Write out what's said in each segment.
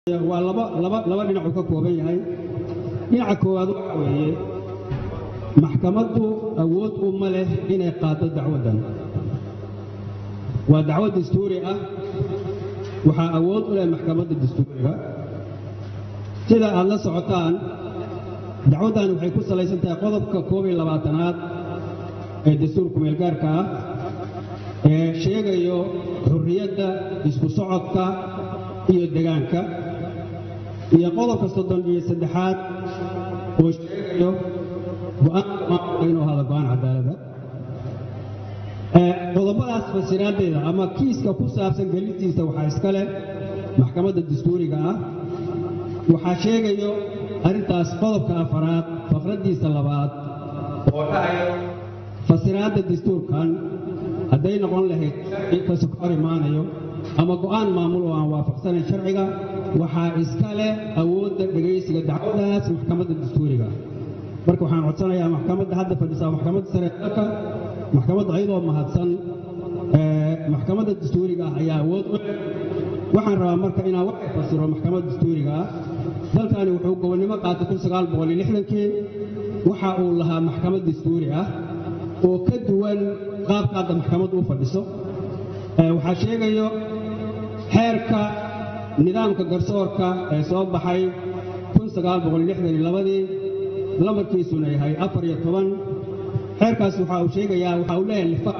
waa laba laba laba dhinacuu ka kooban yahay dhinaca koowaad waxa weeye maxkamaddu awood uma leh inay qaado dacwaddan waa dacwad dastuuri ah waxaa awood u leh maxkamadda dastuuriga sida aad la socotaan dacwaddan waxay ku salaysan tahay qodobka koob iyo labaatanaad ee dastuurka meelgaarka ah ee sheegayo xurriyadda isku socodka iyo degaanka iyo qodobka soddon iyo saddexaad oo sheegayo go'aanka maamulka inuu hada go'aan cadaalada qodobadaas fasiraaddeeda ama kiiska ku saabsan gelitiisa waxaa iska leh maxkamadda dastuuriga ah waxaa sheegayo arrintaas qodobka afaraad faqraddiisa labaad oo dhacayo fasiraadda dastuurkan hadday noqon lahayd sharci kaso ka hor imaanayo ama go'aan maamul oo aan waafaqsanayn sharciga waxaa iska leh awoodda dhegaysiga dacwadaas maxkamadda dastuuriga marka waxaan codsanayaa maxkamadda hadda fadhisaa maxkamadda sare ee dalka maxkamadda ayadoo mahadsan maxkamadda dastuuriga ah ayaa awood u leh waxaan rabaa marka inaan wax fasiro maxkamadda dastuuriga ah dalkani wuxuu gobonnimo qaatay kun sagaal boqol iyo lixdankii waxa uu lahaa maxkamad dastuuri ah oo ka duwan qaabka hadda maxkamaddu u fadhiso waxaa sheegayo xeerka nidaamka garsoorka ee soo baxay kun sagaal boqol iyo lixdan iyo labadii lamarkiisuna yahay afar iyo toban xeerkaas waxa uu sheegayaa waxa uu leeyahay lifaaq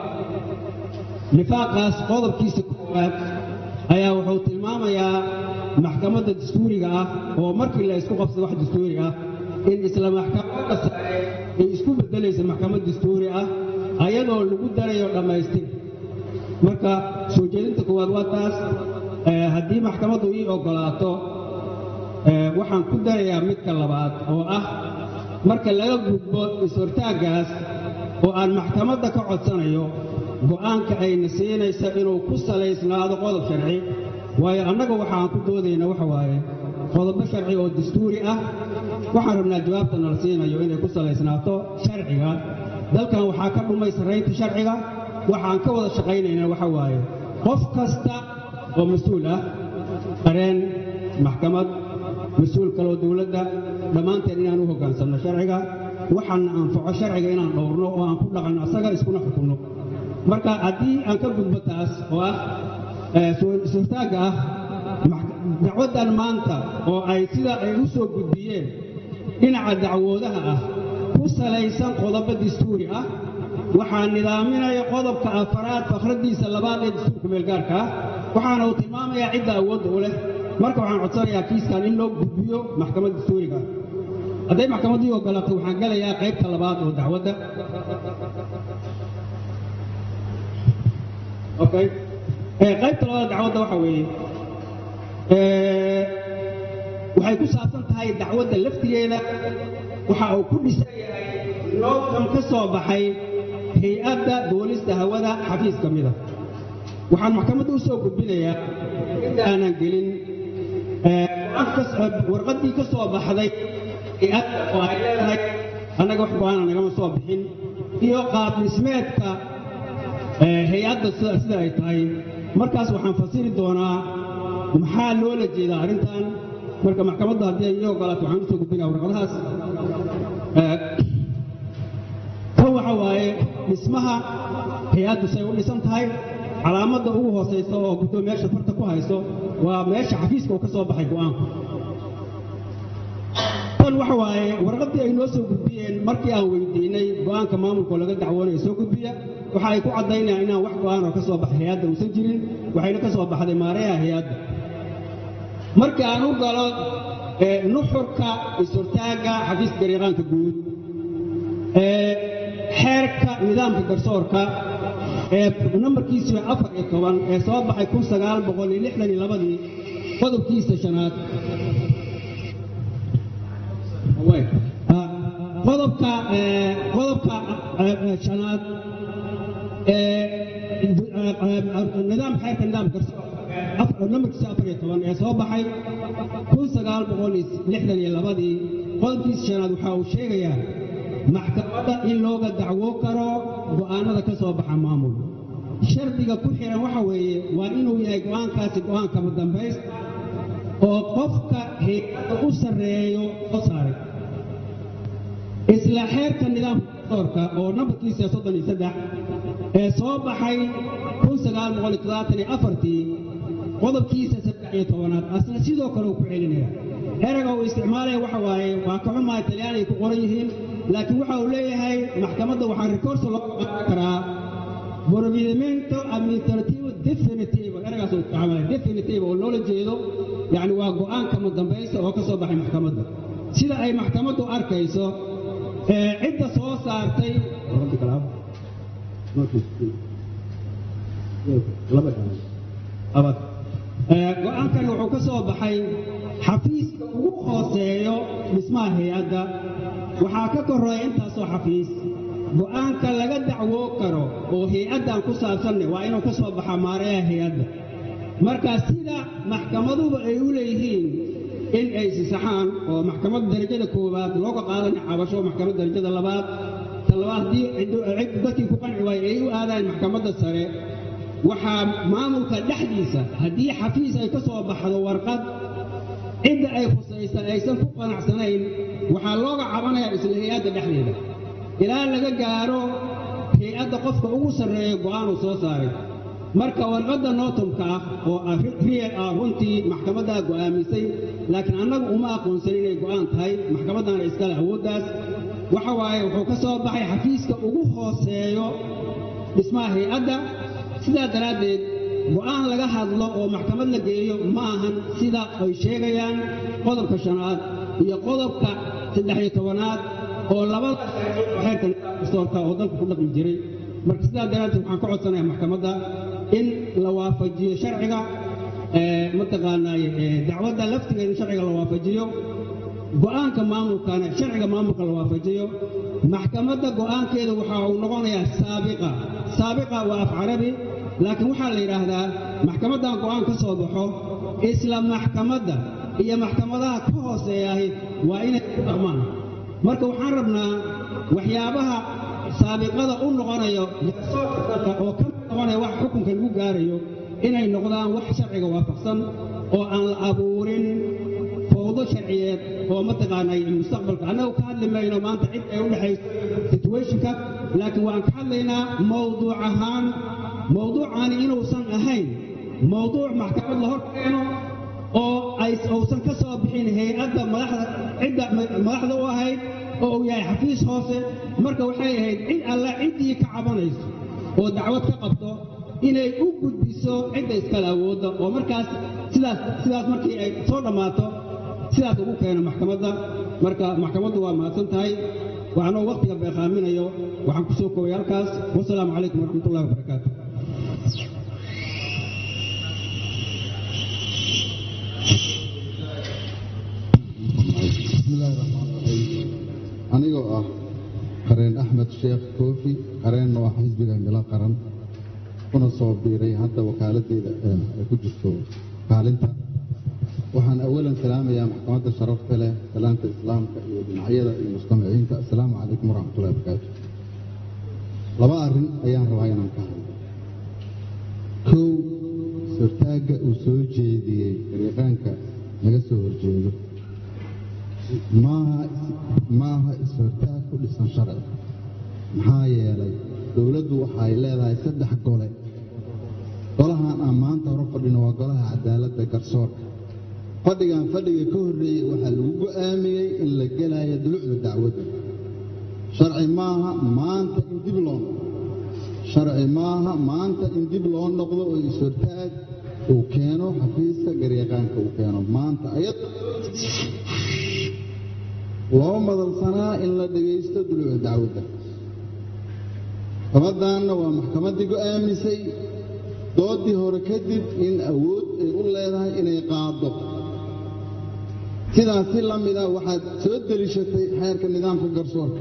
lifaaqaas qodobkiisa koowaad ayaa wuxuu tilmaamayaa maxkamadda dastuuriga ah oo markii la isku qabsado wax dastuuri ah in isla maxkamadda sare ay isku beddelaysa maxkamad dastuuri ah ayadoo lagu darayo dhammaystir marka soo jeedinta koowaad waa taas haddii maxkamaddu ii oggolaato waxaan ku darayaa midka labaad oo ah marka laga gudbo is-hortaaggaas oo aan maxkamadda ka codsanayo go'aanka ayna siinaysa inuu ku salaysnaado qodob sharci waayo annaga waxaan ku doodayna waxa waaye qodobo sharci oo dastuuri ah waxaan rabnaa jawaabta nala siinayo inay ku salaysnaato sharciga dalkan waxaa ka dhumay sarraynta sharciga waxaan ka wada shaqaynaynaa waxa waaye qof kasta oo mas-uul ah qareen maxkamad mas-uul kaloo dowladda dhammaanteen inaan u hoggaansanno sharciga waxaana anfaco sharciga inaan dhowrno oo aan ku dhaqanno asaga iskuna xukunno marka haddii aan ka gudbo taas oo ah suurtaagga ah dacwaddan maanta oo ay sida ay u soo gudbiyeen dhinaca dacwoodaha ah ku salaysan qodobo dastuuri ah waxaa nidaaminaya qodobka afaraad fakraddiisa labaad ee dastuurka meelgaarka ah waxaana uu tilmaamayaa cidda awoodda u leh marka waxaan codsanayaa kiiskan in loo gudbiyo maxkamadda dastuuriga hadday maxkamaddii ogolaato waxaan gelayaa qaybta labaad oo dacwadda okay qaybta labaad dacwadda waxa weeye waxay ku saabsan tahay dacwadda laftigeeda waxa uu ku dhisan yahay noodkan ka soo baxay hay-adda duulista hawada xafiis ka mida waxaan maxkamadda u soo gudbinayaa inta aanan gelin warqaddii ka soo baxday hay-adda oo ay leedahay annaga wax go-aana nagama soo bixin iyo qaab dhismeedka hay-adda sida ay tahay markaas waxaan fasiri doonaa maxaa loola jeedaa arrintan marka maxkamadda haddii ay ii ogolaato waxaan u soo gudbinaya warqadahaas kan waxa waaye dhismaha hay-addu say u dhisan tahay calaamadda ugu hoosaysa oo guddoomiyaasha farta ku hayso waa meesha xafiiska uu ka soo baxay go'aanku tan waxa waaye warqaddii ay noo soo gudbiyeen markii aan weydiinay go'aanka maamulkoo laga dacwoonaya soo gudbiya waxa ay ku caddaynayaan inaan wax go'aan oo ka soo baxay hay-adda uusan jirin waxayna ka soo baxday maareeha hay-adda markii aan u galo nuxurka is-hortaagga xafiiska gariiqaanka guud xeerka nidaamka garsoorka ee nambarkiisu afar iyo toban ee soo baxay kun sagaal boqol iyo lixdan iyo labadii qodobkiisa shanaad qodobka qodobka shanaad nidaam xeerka nidaamka garsoorka nambarkiisa afar iyo toban ee soo baxay kun sagaal boqol iyo lixdan iyo labadii qodobkiisa shanaad waxa uu sheegayaa maxkamadda in looga dacwo karo go'aanada ka soo baxa maamul shardiga ku xihan waxa weeye waa inuu yahay go'aankaasi go'aankama dambaysta oo qofka hay-adda u sarreeyo soo saaray isla xeerka nidaamka garsoorka oo nambarkiisa soddon iyo saddex ee soo baxay kun sagaal boqol iyo toddobaatan iyo afartii qodobkiisa saddex iyo tobanaad asna sidoo kale uu ku celinaya erayga uu isticmaalaya waxa waaye waa ka xumahay talyaani ay ku qoran yihiin laakiin waxa uu leeyahay maxkamadda waxaa rikorso loo qaadan karaa provvedimento amministrativo definitivo eragaas uu isticmaalaya definitivo oo loola jeedo yacni waa go'aanka mudambaysa oo ka soo baxay maxkamadda sida ay maxkamaddu arkayso ee cidda soo saartay go-aankan wuxuu ka soo baxay xafiiska ugu hooseeyo dhismaha hay-adda waxaa ka koreeya intaasoo xafiis go'aanka laga dacwoo karo oo hay-addan ku saabsanne waa inuu ka soo baxaa maareeyaha hay-adda marka sida maxkamaduba ay u leeyihiin in ay sisaxaan oo maxkamadda darajada koowaad looga qaadana cabasho maxkamadda darajada labaad ta labaad haddii cid dadkii ku qanci waaye ay u aadaan maxkamadda sare waxaa maamulka dhexdiisa haddii xafiis ay ka soo baxdo warqad cidda ay khusaysa aysan ku qanacsanayn waxaa looga cabanayaa isla hay-adda dhexdeeda ilaa laga gaaro hay-adda qofka ugu sarreeya go'aanuu soo saaray marka warqadda nootumka ah oo riyal ah runtii maxkamaddaa go'aamisay laakiin annagu uma aqoonsan inay go'aan tahay maxkamaddaana iskale awooddaas waxa waaye wuxuu ka soo baxay xafiiska ugu hooseeyo dhismaha hay-adda sidaa daraaddeed go'aan laga hadlo oo maxkamad la geeyo ma ahan sida ay sheegayaan qodobka shanaad iyo qodobka saddex iyo tobanaad oo labada xeerka dastoorka oo dalka ku dhaqmi jiray marka sidaa daraaddeed waxaan ka codsanayaa maxkamadda in la waafajiyo sharciga mataqaanaaye dacwadda laftigeeda sharciga la waafajiyo go'aanka maamulkana sharciga maamulka la waafajiyo maxkamadda go'aankeeda waxa uu noqonayaa saabiqa saabiqa waa af carabi laakiin waxaa la yidhaahdaa maxkamaddan go'aan ka soo baxo isla maxkamadda iyo maxkamadaha ka hooseeyahay waa inay ku dhaqmaan marka waxaan rabnaa waxyaabaha saabiqada u noqonayo oo ka noqonaya wax xukunka lagu gaarayo inay noqdaan wax sharciga waafaqsan oo aan la abuurin fowdo sharciyeed oo mataqaanay mustaqbalka annagu ka hadli mayno maanta cid ay u dhexayso situationka laakiin waan ka hadlaynaa mawduuc ahaan mawduucaani inuusan ahayn mawduuc maxkamad la hor keeno oo ay uusan ka soo bixin hay-adda madaxda cidda madaxda u ahayd oo uu yahay xafiis hoose marka waxay ahayd cid alla ciddii ka cabanayso oo dacwad ka qabto inay u gudbiso cidda iskale awoodda oo markaas sidaas sidaas markii ay soo dhammaato sidaas ugu keeno maxkamadda marka maxkamaddu waa mahadsan tahay waxaanoo wakhtiga beeqaaminayo waxaan ku soo koobay halkaas wasalaamu calaykum waraxmatullahi wabarakaatu bismillaahi raxmaan raxiim anigoo ah qareen axmed sheekh koofi qareenna waa xisbiga milo qaran kuna soo biiray hadda wakaaladdeeda ay ku jirto kaalinta waxaan awalan salaamayaa maxkamadda sharafta leh salaanta islaamka iyo dhinacyada iyo mujtamiciinta assalaamu calaykum waraxmatullahi wabarakaatu laba arrin ayaan rabaa inaan ka hadlo kow sortaagga uu soo jeediyey dariiqaanka laga soo horjeedo maaha maaha is-hortaag ku dhisan sharci maxaa yeelay dowladdu waxay leedahay saddex gole golahan aan maanta hore fadhino waa golaha cadaaladda garsoorka fadhigan fadhiga ka horreeyey waxaa lagu go'aamiyey in la gelayo dulucda dacwadda sharci maaha maanta in dib loo noqdo sharci maaha maanta in dib loo noqdo oo is-hortaag uu keeno xafiiska garyaqaanka uu keeno maanta ayad loo madalsanaa in la dhegaysto duluuca dacwadda maxkamaddaanna waa maxkamaddii go'aamisay doodii hore kadib in awood ay u leedahay inay qaado sidaas si la mida waxaad soo deliishatay xeerka nidaamka garsoorka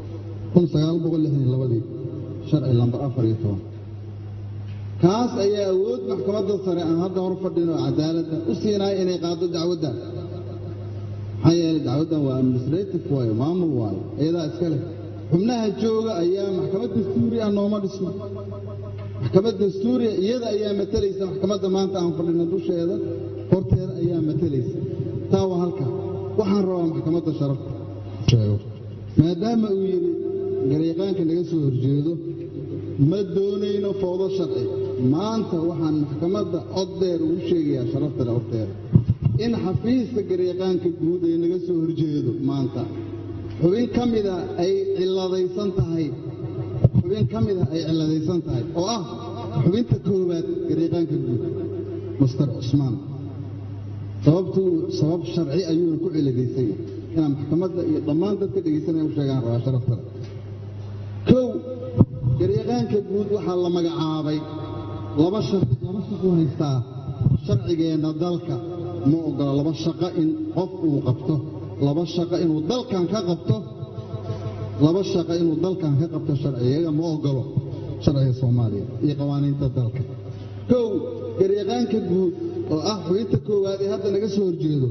sharci lambar afar iyo toban kaas ayaa awood maxkamadda sare aan hadda hor fadhino cadaaladda u siinaya inay qaado dacwaddan maxaa yeelay dacwaddan waa administrative waayo maamul waayo iyadaa iska leh xubnaha jooga ayaa maxkamad dastuuri ah nooma dhisno maxkamad dastuuriya iyada ayaa matalaysa maxkamadda maanta aan fadhino dusheeda horteeda ayaa matalaysa taa waa halka waxaan rabaa maxkamadda sharafta sheego maadaama uu yidhi garyaqaanka naga soo horjeedo ma doonayno fowdo sharci maanta waxaan maxkamadda cod dheer ugu sheegayaa sharafta le horteeda in xafiiska garyaqaanka guud ee naga soo horjeedo maanta xubin ka mida ay ciladaysan tahay xubin ka mida ay ciladaysan tahay oo ah xubinta koowaad garyaqaanka guud master cusmaan sababtuu sabab sharci ayuuna ku ciladaysan yahay inaan maxkamadda iyo dhammaan dadka dhegaysanaya u sheegaan rabaa sharaftale kow garyaqaanka guud waxaa la magacaabay laba sharci laba shaqo haystaa sharcigeenna dalka ma ogola laba shaqo in qof uu qabto laba shaqo inuu dalkan ka qabto laba shaqo inuu dalkan ka qabto sharciyaga ma ogolo sharciga soomaaliya iyo qawaaniinta dalka kow garyaqaanka guud oo ah xubinta koowaad ee hadda naga soo horjeedo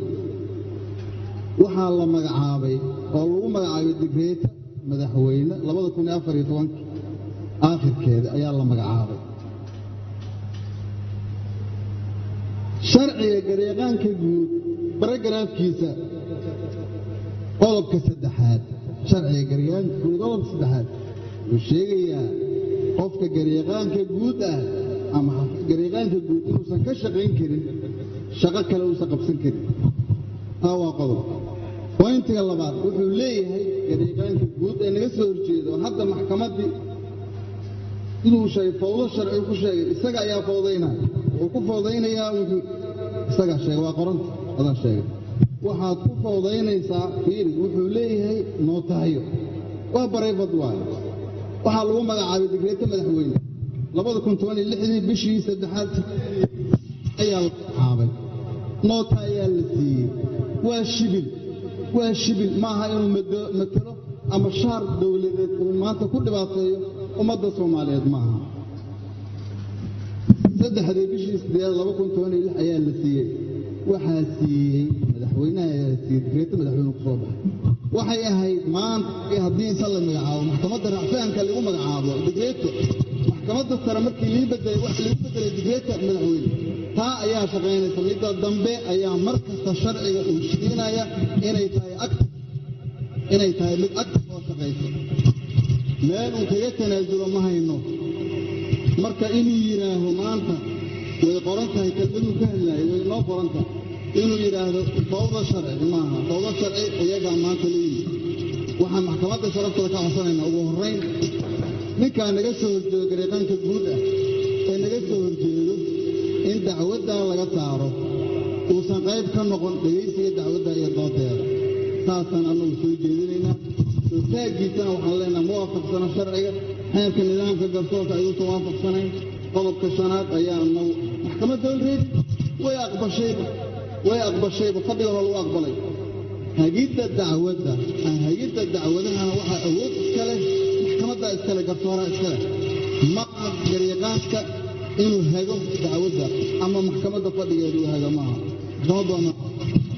waxaa la magacaabay oo lagu magacaabay digreeta madaxweyne labada kun iyo afar iyo tobanka aakhirkeeda ayaa la magacaabay sharciga garyaqaanka guud baragaraafkiisa qodobka saddexaad sharciga garyaqaanka guud qodobka saddexaad wuxuu sheegayaa qofka garyaqaanka guud ah ama garyaqaanka guud inuusan ka shaqayn karin shaqo kale uusan qabsan karin taa waa qodob boyntiga labaad wuxuu leeyahay garyaqaanka guud ee naga soo horjeedo hadda maxkamaddii siduu sheegay fawdo sharci ku sheegay isaga ayaa fawdaynaya wuxuu ku fawdaynayaa wuxuu isagaa sheegay waa qoranta adaa sheegay waxaad ku fawdaynaysaa fiiri wuxuu leeyahay nootahayo waa barayfad waayo waxaa lagu magacaabay digreeta madaxweyne labada kun toban iyo lixdii bishii saddexaad ayaa la magacaabay noota ayaa la siiyey waa shibil waa shibil maaha inuu matelo ama shaar dowladeed uu maanta ku dhibaateeyo ummadda soomaaliyeed maaha saddexdii bishii sideed laba kun toban iyo lix ayaa la siiyey waxaa siiyey madaxweynaha ayaa la siiyey digreeta madaxweyne ku soo baxay waxay ahayd maanta haddii inta la magacaabo maxkamadda racfaanka lagu magacaabo digreeto maxkamadda sare markii lii bedelay wax lagu bedelay digreeta madaxweyne taa ayaa shaqaynaysa midda dambe ayaa mar kasta sharciga uu shiinaya inay tahay active inay tahay mid active oo shaqaysa meel uu kaga tanaasulo ma hayno marka inuu yidhaaho maanta way qoran tahay kelmaduu ka hadlaayay way noo qoran tahay inuu yidhaahdo fawda sharci maaha fawda sharci iyagaa maanta leeyihi waxaan maxkamadda sharaftada ka codsanaynaa ugu horrayn ninkaa naga soo horjeedo gareeqaanka guud ah ee naga soo horjeedo in dacwaddaa laga saaro uusan qayb ka noqon dhegaysiga dacwadda iyo doodeeda saasaan annagu soo jeedinaynaa soo taaggiisana waxaan leenaha ma waafaqsano sharciga xeerka nidaamka garsoorka ayuusan waafaqsanayn qodobka shanaad ayaa annagu maxkamadda olreedi way aqbashayba way aqbashayba fadhiga hore lagu aqbalay hagidda dacwadda hagidda dacwadahana waxaa awood iskale maxkamadda iskale garsooraha iskale maaha garyaqaanka inuu hago dacwadda ama maxkamadda fadhigeedu uu hago maaha maxkamaddu waa maaha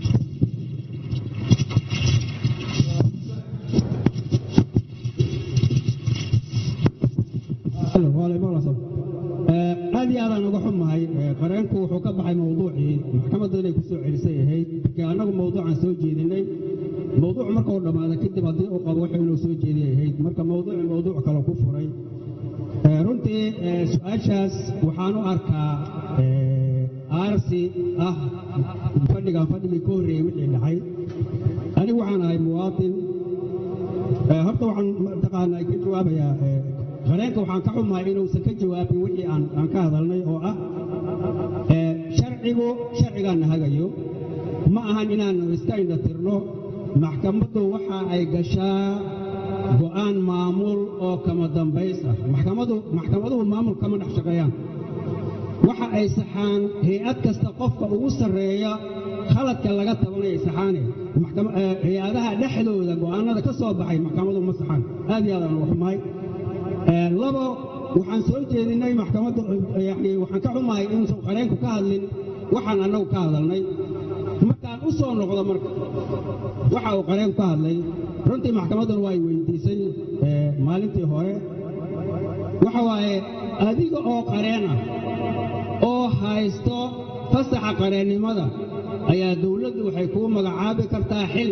aad iyo aadaan uga xumahay qareenku wuxuu ka baxay mawduucii maxkamadda inay ku soo celisay ahayd markii annagu mawduucan soo jeedinay mawduuc marka uu dhammaada kadib haddii uu qabo wuxuu inuu soo jeediyay ahayd marka mawduuci mawduuc kale ku furay runtii su-aashaas waxaan u arkaa aarsi ah fadhigan fadhigii ka horreeyey wixii dhacay anigu waxaan ahay muwaatin horta waxaan mataqaanaa ka jawaabayaa qareenka waxaan ka xumahay inuusan ka jawaabin wixii aan ka hadalnay oo ah sharcigu sharcigaana hagayo ma ahan inaanu iska indhatirno maxkamaddu waxa ay gashaa go'aan maamul oo kama dambays ah maxkamadu maxkamaduhu maamul kama dhex shaqeeyaan waxa ay saxaan hay-ad kasta qofka ugu sarreeya khaladka laga tabanaya saxaane hay-adaha dhexdooda go'aanada ka soo baxay maxkamadu ma saxaan aad iyo aadaan uga xumahay labo waxaan soo jeedinay maxkamadda yani waxaan ka xumahay inuusan qareenku ka hadlin waxaan annagu ka hadalnay markaan u soo noqdo marka waxa uu qareenku ka hadlay runtii maxkamadduna waa ay weydiisay maalintii hore waxa waaye adiga oo qareen ah oo haysto fasaxa qareennimada ayaa dowladdu waxay kuu magacaabi kartaa xil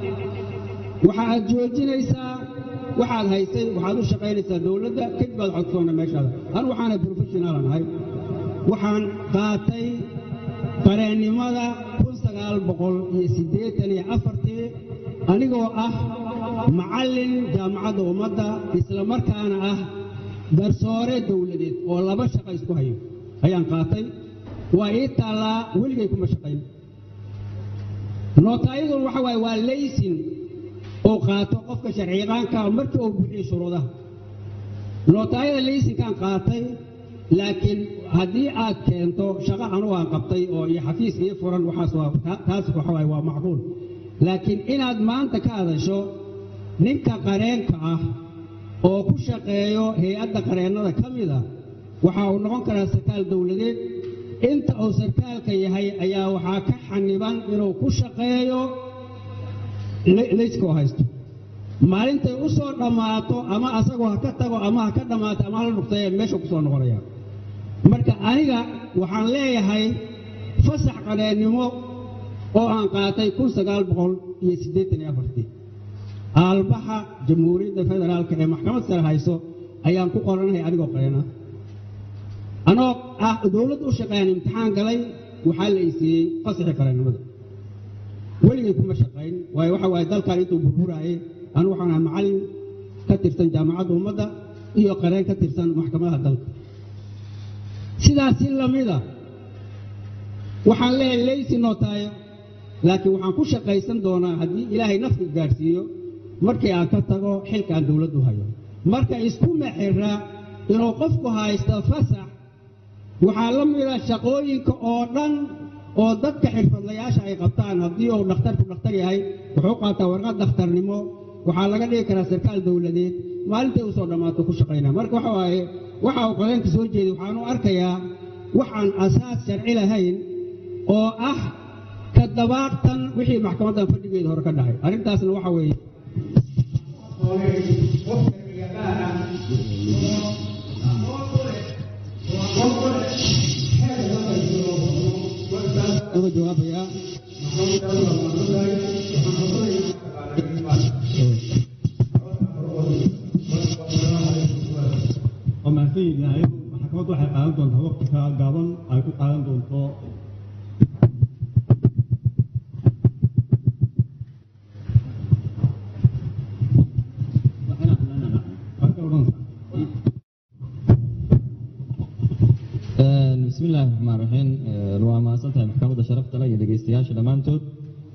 waxa aad joojinaysaa waxaad haysay waxaad u shaqaynaysaa dowladda kadib baad codsoonna meeshaada anu waxaana professionalan ahay waxaan qaatay qareennimada kun sagaal boqol iyo siddeetan iyo afartii anigoo ah macallin jaamacadda ummadda isla markaana ah garsoore dowladeed oo laba shaqa isku hayo ayaan qaatay waa ii taallaa weligay kuma shaqayn nootaayadun waxa waaye waa laysin oo qaato qofka sharciyaqaanka markii uu bixiyo shuruudaha nootaayada laysinkaan qaatay laakiin haddii aad keento shaqo anugu aan qabtay oo iyo xafiis ii furan waxaas waa taas waxa waaye waa macquul laakiin inaad maanta ka hadasho ninka qareenka ah oo ku shaqeeyo hay-adda qareennada ka mid a waxa uu noqon karaa sarkaal dowladeed inta uu sarkaalka yahay ayaa waxaa ka xaniban inuu ku shaqeeyo layskoo haysto maalintay u soo dhammaato ama asagoo ha ka tago ama ha ka dhammaato ama hala dhugtay meesha ku soo noqonaya marka aniga waxaan leeyahay fasax qareennimo oo aan qaatay kun sagaal boqol iyo siddeetan iyo afartii aalbaxa jamhuuriyadda federaalka ee maxkamad sare hayso ayaan ku qoranahay anigoo qareena anoo ah dowladda u shaqeeyaan imtixaan galay waxaa la isiiyey fasaxii qareennimada weligay kuma shaqayn waayo waxa waaye dalkan intuu burburaaye anu waxaan ahay macallin ka tirsan jaamacadda ummadda iyo qareen ka tirsan maxkamadaha dalka sidaas si lamida waxaan leeyahay leysi nootaayo laakiin waxaan ku shaqaysan doonaa haddii ilaahay nafka gaadhsiiyo markii aan ka tago xilkaan dowladdu hayo marka isku mexira inuu qofku haysto fasax waxaa la mida shaqooyinka oo dhan oo dadka xirfadlayaasha ay qabtaan haddii uu dhakhtarku dhakhtar yahay wuxuu qaataa warqad dhakhtarnimo waxaa laga dhigi karaa sarkaal dowladeed maalintay usoo dhammaato ku shaqaynaa marka waxa waaye waxa uu qareenka soo jeeday waxaan u arkayaa waxaan asaas sharci lahayn oo ah ka dabaaqtan wixii maxkamaddan fadhigeeda hore ka dhacay arrintaasna waxa weeye uga jawaabayaa waa mahadsan yahay maxkamaddu waxay qaadan doontaa waqti ka gaaban ay ku qaadan doonto bismi illaahi raxmaan raxiim waa mahadsantahay maxkamadda sharafta leh iyo dhegeystayaasha dhammaantood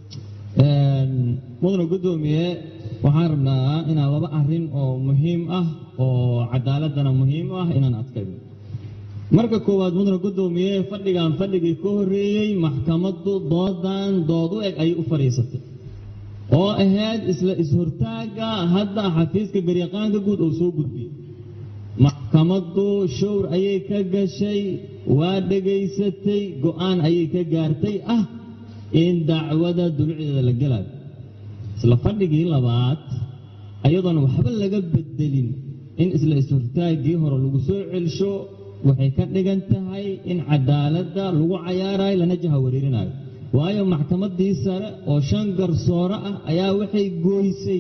mudana guddoomiye waxaan rabnaa inaan laba arrin oo muhiim ah oo cadaaladana muhiim ah inaan adkayno marka koowaad mudana guddoomiye fadhigan fadhigii ka horreeyey maxkamaddu doodan dood u eg ayay u fadhiisatay oo ahayd isla is-hortaagga hadda xafiiska garyaqaanka guud oo soo gudbiyey maxkamaddu showr ayay ka gashay waa dhegaysatay go'aan ayay ka gaartay ah in dacwada dulucdeeda la gelayo isla fadhigii labaad ayadoona waxba laga bedelin in isla is-hortaaggii hore lagu soo celsho waxay ka dhigan tahay in cadaaladda lagu cayaarayo lana jaha wareerinayo waayo maxkamaddii sare oo shan garsoore ah ayaa waxay gooysay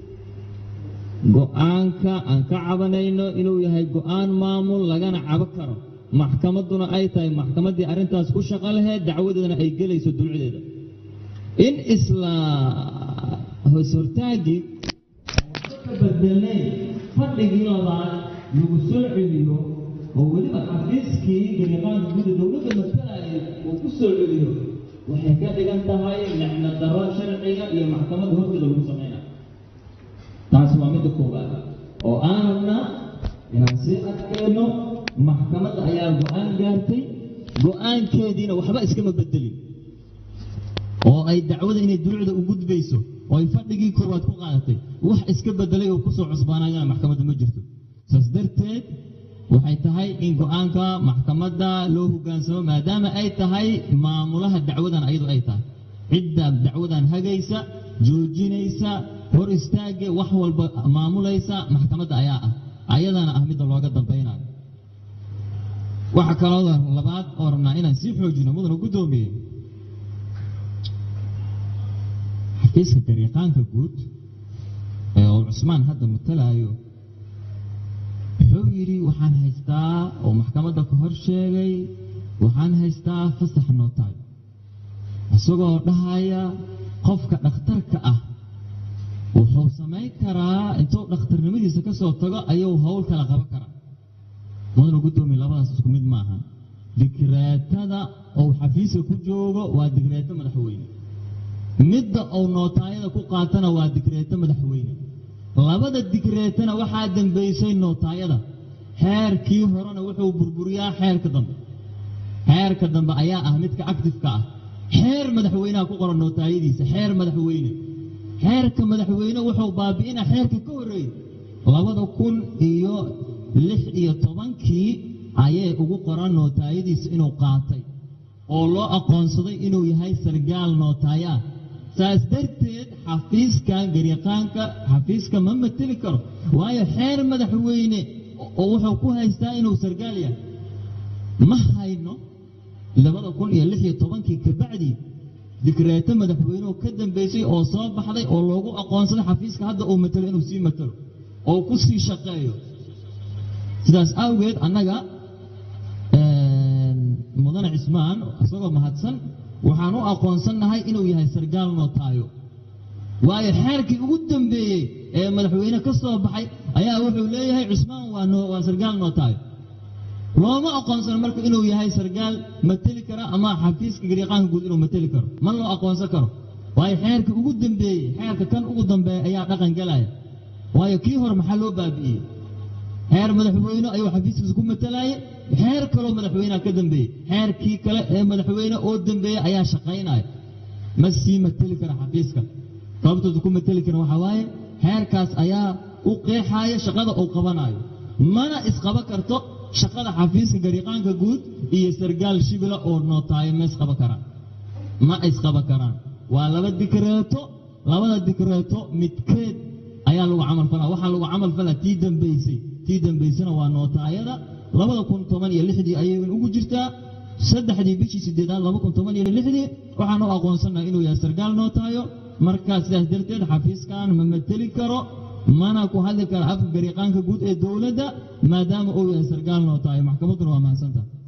go'aanka aan ka cabanayno inuu yahay go'aan maamul lagana cabo karo maxkamadduna ay tahay maxkamaddii arrintaas ku shaqo laheyd dacwadeedana ay gelayso dulcedeeda in isla hoshortaaggii ka bedelnay fadhigii labaad lagu soo celiyo oo weliba xafiiskii gariqaanka gudda dowladda masalaya uu ku soo celiyo waxay ka dhigan tahay nicmo darro sharciga iyo maxkamadda horteeda lagu samaynayo taasi waa midda koowaad oo aan rabnaa inaan sii adkayno maxkamadda ayaa go'aan gaartay go'aankeediina waxba iskama bedelin oo ay dacwada inay dulucda u gudbayso oo ay fadhigii koowaad ku qaadatay wax iska bedelay oo kusoo cusbaanayana maxkamadda ma jirto saas darteed waxay tahay in go'aanka maxkamadda loo hoggaansamo maadaama ay tahay maamulaha dacwadan ayadu ay tahay cidda dacwadan hagaysa joojinaysa hor istaagga wax walba maamulaysa maxkamadda ayaa ah ayadana ah midda looga dambaynayo waxaa kaloo labaad oo rabnaa inaan sii xoojino mudana guddoomiye xafiiska gariiqaanka guud ee uu cusmaan hadda matalaayo wuxuu yidhi waxaan haystaa oo maxkamadda ka hor sheegay waxaan haystaa fasax nootaay isagoo dhahaya qofka dhakhtarka ah wuxuu samayn karaa intuu dhakhtarnimadiisa ka soo tago ayuu howl kala qaban karaa mudana guddoomiye labadaas isku mid maaha dikreetada uu xafiiska ku joogo waa dikreeto madaxweyne midda uu nootaayada ku qaatana waa dikreeto madaxweyne labada dikreetana waxaa dambaysay nootaayada xeerkii horena wuxuu burburiyaa xeerka dambe xeerka dambe ayaa ah midka actifeka ah xeer madaxweynaha ku qoran nootaayadiisa xeer madaxweyne xeerka madaxweyne wuxuu baabi'inaa xeerka ka horreeyey labada kun iyo lix iyo tobankii ayay ugu qoran nootaayadiisa inuu qaatay oo loo aqoonsaday inuu yahay sargaal nootaaya saas darteed xafiiskan gariiqaanka xafiiska ma mateli karo waayo xeer madaxweyne oo wuxuu ku haystaa inuu sargaal yahay ma hayno labada kun iyo lix iyo tobankii kabacdii dikreeto madaxweynuhu ka dambaysay oo soo baxday oo loogu aqoonsaday xafiiska hadda uu matalo inuu sii matalo oo ku sii shaqeeyo sidaas awgeed annaga mudane cismaan isagoo mahadsan waxaan u aqoonsannahay inuu yahay sargaal nootaayo waayo xeerkii ugu dambeeyey ee madaxweyne ka soo baxay ayaa wuxuu leeyahay cismaan waa noo waa sargaal nootaayo looma aqoonsano marka inuu yahay sargaal mateli kara ama xafiiska gariiqaanka guud inuu mateli karo ma loo aqoonsan karo waayo xeerkii ugu dambeeyey xeerka kan ugu dambeeya ayaa dhaqan galaya waayo kii hore maxaa loo baabi'iyey xeer madaxweyne ayuu xafiiskiisa ku matalaayey xeer kaloo madaxweyneha ka dambeeyey xeerkii kale ee madaxweyne oo dambeeya ayaa shaqaynaya ma sii mateli kara xafiiska sababtooda ku mateli kara waxaa waaye xeerkaas ayaa u qeexaaya shaqada uu qabanayo mana isqaba karto shaqada xafiiska gariiqaanka guud iyo sargaal shibila oo nootaayo ma isqaba karaan ma isqaba karaan waa laba dikreeto labada dikreeto midkeed ayaa lagu camal falaa waxaa lagu camal falaa tii dambaysay tii dambaysana waa nootaayada labada kun toban iyo lixdii ayaygan ugu jirtaa saddexdii bishii sideedaad laba kun toban iyo lixdii waxaan u aqoonsannahay inuu yahay sargaal nootaayo markaa sidaas darteed xafiiskan ma mateli karo mana ku hadli karo afka gariiqaanka guud ee dowladda maadaama uu yahay sargaal nootaayo maxkamadduna waa mahadsantaha